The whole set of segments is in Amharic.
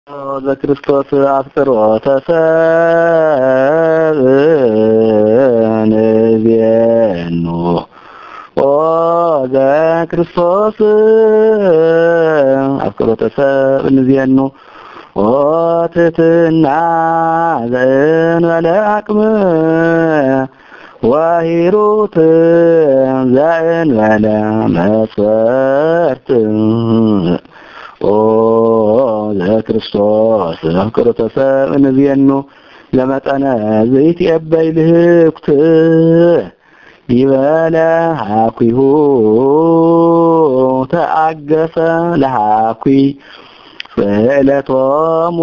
ዘክርስቶስ አፍቅሮተ ሰብእ ንቤኑ ኦ ዘክርስቶስ አፍቅሮተ ሰብእ ንቤኑ ኦ ትሕትና ዘእንበለ አቅም ወሂሩት ዘእንበለ መስፈርት ኦ ዘክርስቶስ አፍቅሮተ ሰብእ ንቤኑ ለመጠነ ዘይትቀበይ ልህኩት ይበለ ሀኩሁ ተአገሰ ለሀኩይ ስእለቶሙ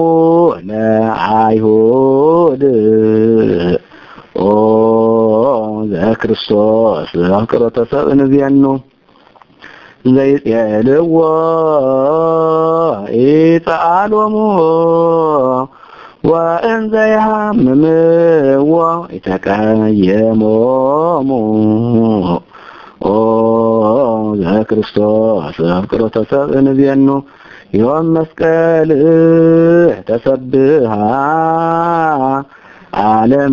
ለአይሁድ ኦ ዘክርስቶስ አፍቅሮተ ሰብእ ንቤኑ ዘይጼልዎ ኢፀአሎሙ ወእንዘ ይሃምምዎ ይተቀየሞሙ ኦ ዘክርስቶስ አፍቅሮተ ሰብእ ንቤኑ ዮም መስቀል ተሰብሃ ዓለም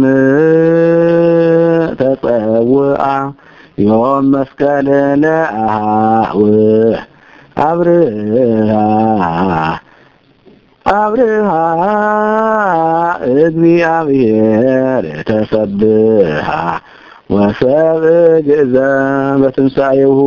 ተጸውአ ዮም መስቀል ለአሃውህ አብርሃ አብርሃ እግዚአብሔር ተሰብሃ ወሰብእ ግእዘ በትንሣኤሁ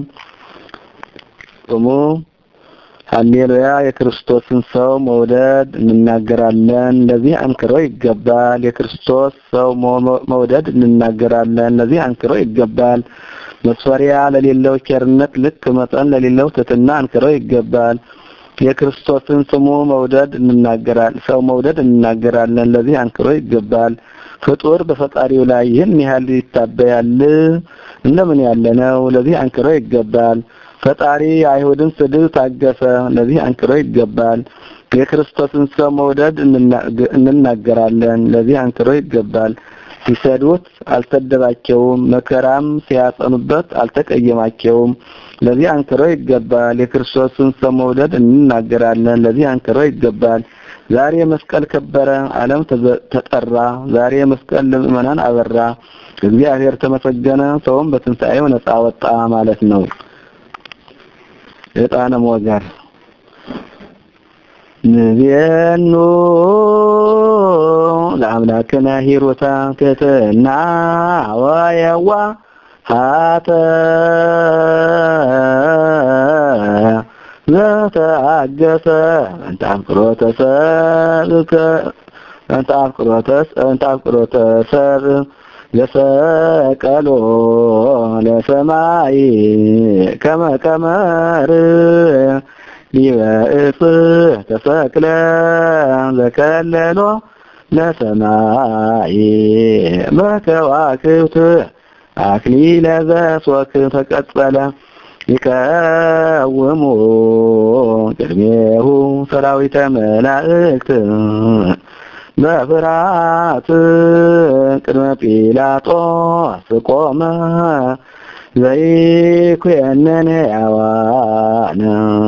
ጾሙ ሃሌሉያ የክርስቶስን ሰው መውደድ እንናገራለን። ለዚህ አንክሮ ይገባል። የክርስቶስ ሰው መውደድ እንናገራለን። ለዚህ አንክሮ ይገባል። መስፈሪያ ለሌለው ቸርነት ልክ መጠን ለሌለው ትሕትና አንክሮ ይገባል። የክርስቶስን ስሙ መውደድ እንናገራል ሰው መውደድ እንናገራለን። ለዚህ አንክሮ ይገባል። ፍጡር በፈጣሪው ላይ ይህን ያህል ይታበያል? እንደምን ያለ ነው? ለዚህ አንክሮ ይገባል። ፈጣሪ አይሁድን ስድብ ታገሰ። ለዚህ አንክሮ ይገባል። የክርስቶስን ሰው መውደድ እንናገራለን። ለዚህ አንክሮ ይገባል። ሲሰድቡት አልሰደባቸውም፣ መከራም ሲያጸኑበት አልተቀየማቸውም። ለዚህ አንክሮ ይገባል። የክርስቶስን ሰው መውደድ እንናገራለን። ለዚህ አንክሮ ይገባል። ዛሬ መስቀል ከበረ፣ ዓለም ተጠራ። ዛሬ መስቀል ለምእመናን አበራ። እግዚአብሔር ተመሰገነ፣ ሰውም በትንሣኤው ነጻ ወጣ ማለት ነው። ዕጣነ ሞገር ንቤኑ ለአምላክነ ሂሩታ ትሕትና ወየዋ ሃተ ዘተአገሰ እንተ አፍቅሮተ ሰብእ እንተ አፍቅሮተ ሰብእ ለሰቀሎ ለሰማይ ከመ ቀመር ሊበእጽ ተሰቅለ ዘከለሎ ለሰማይ በከዋክብት አክሊለ ዘሶክ ተቀጸለ ይቀውሙ ቅድሜሁ ሰራዊተ መላእክት በፍርሃት ቅድመ ጲላጦስ ቆመ ዘይኩነን ሕያዋነ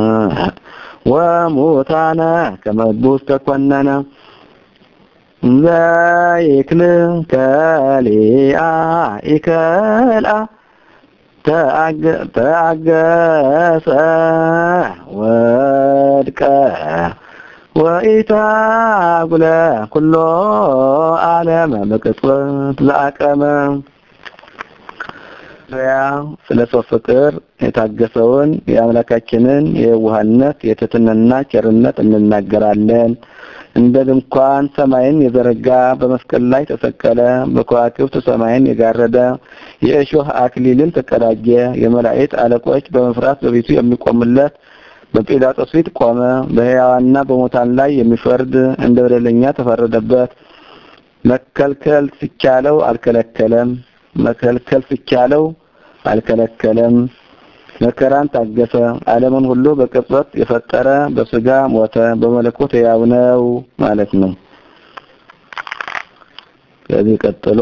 ወሙታነ ከመ እቡስ ተኰነነ ዘይክል ከሊአ ኢከልአ ተአገሰ ወድቀ ወኢታጉለ ኩሎ ዓለመ በቅጽበት ዘአቀመ ያ ስለ ሰው ፍቅር የታገሰውን የአምላካችንን የዋህነት የትሕትናና ቸርነት እንናገራለን። እንደ ድንኳን ሰማይን የዘረጋ በመስቀል ላይ ተሰቀለ። በከዋክብት ሰማይን የጋረደ የእሾህ አክሊልን ተቀዳጀ። የመላእክት አለቆች በመፍራት በቤቱ የሚቆሙለት በጲላጦስ ፊት ቆመ። በሕያዋንና በሙታን ላይ የሚፈርድ እንደ በደለኛ ተፈረደበት። መከልከል ሲቻለው አልከለከለም። መከልከል ሲቻለው አልከለከለም። መከራን ታገሰ። ዓለምን ሁሉ በቅጽበት የፈጠረ በስጋ ሞተ፣ በመለኮት ሕያው ነው ማለት ነው። ከዚህ ቀጥሎ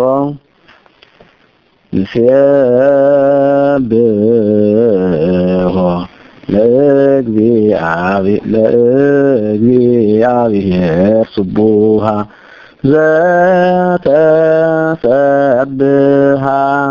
ይሴብሖ ለእግዚአብሔር ለእግዚአብሔር ስቡሃ ዘተሰብሃ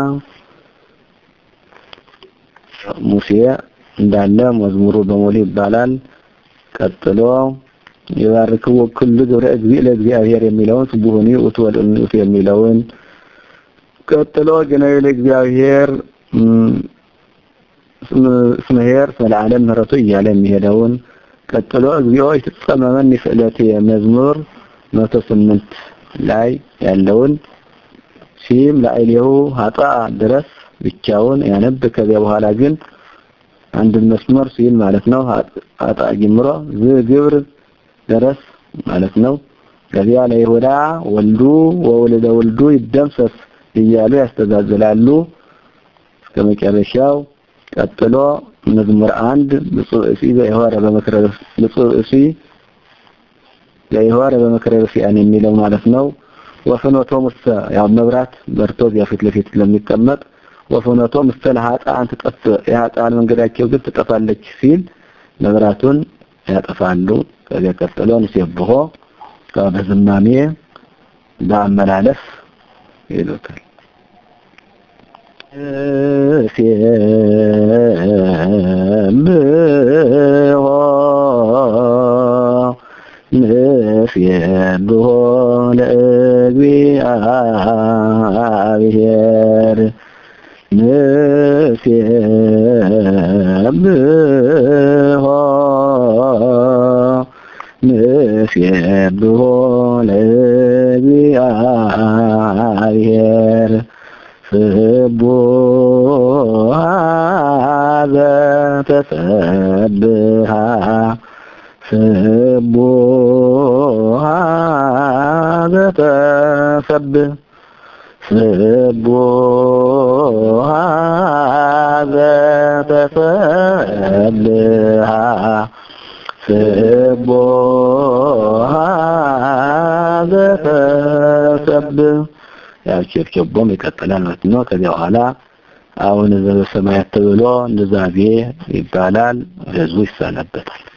ሙሴ እንዳለ መዝሙሩ በሙሉ ይባላል። ቀጥሎ የባርክዎ ኩሉ ግብረ እግዚእ ለእግዚአብሔር የሚለውን ስቡሁኒ ውእቱ ወልዑቱ የሚለውን ቀጥሎ ገናዊ ለእግዚአብሔር ስመሄር ስለዓለም ምህረቱ እያለ የሚሄደውን ቀጥሎ እግዚኦ ይትጸመመኒ ስእለቴ መዝሙር መቶ ስምንት ላይ ያለውን ሲም ለአይሌሁ ሀጣ ድረስ ብቻውን ያነብ ከዚያ በኋላ ግን አንድ መስመር ሲል ማለት ነው ሀጣ ጀምሮ ዝግብር ድረስ ማለት ነው ከዚያ ለይሁዳ ወልዱ ወወልደ ወልዱ ይደምሰስ እያሉ ያስተዛዝላሉ እስከ መጨረሻው ቀጥሎ መዝሙር አንድ ብፁዕ እሲ ዘይሆረ በመክረ ብፁዕ እሲ ዘይሆረ በመክረ ሲያን የሚለው ማለት ነው ወፍኖቶ ሙሰ ያው መብራት በርቶ እዚያ ፊት ለፊት ለሚቀመጥ ወፍኖቶ ሙሰ ለኃጥአን ትጠፍ የኃጥአን መንገዳቸው ግን ትጠፋለች ሲል መብራቱን ያጠፋሉ ከዚያ ቀጥሎ ንሴብሖ በዝማሜ በአመላለስ ይሉታል ንሴብሖ ንሴብሖ ለእግዚአብሔር ንሴብሖ ንሴብሖ ለእግዚአብሔር ስቡሃ ዘተሰብሃ ስቡሃ ዘተሰብህ ስቡሃ ዘተሰብሃ ስቡሃ ዘተሰብህ ያው ቸብቸቦም ይቀጥላል ማለት ነው። ከዚያ በኋላ አሁን ዘበሰማያት ተብሎ ንዛዜ ይባላል። ህዝቡ ይሰናበታል።